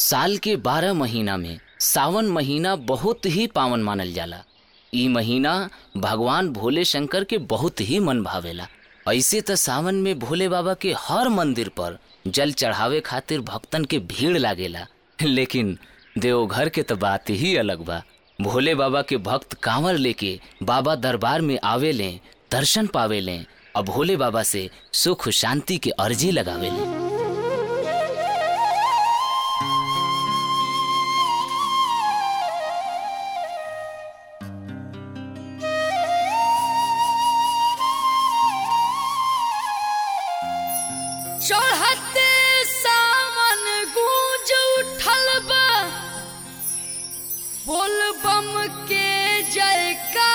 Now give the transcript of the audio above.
साल के बारह महीना में सावन महीना बहुत ही पावन मानल जाला ई महीना भगवान भोले शंकर के बहुत ही मन भावेला ऐसे त सावन में भोले बाबा के हर मंदिर पर जल चढ़ावे खातिर भक्तन के भीड़ लागेला लेकिन देवघर के तो बात ही अलग बा भोले बाबा के भक्त कांवर लेके बाबा दरबार में आवे लें दर्शन पावे लें और भोले बाबा से सुख शांति के अर्जी लगावे लें चढ़ते सावन गूंज उठल बा बोल बम के जयकार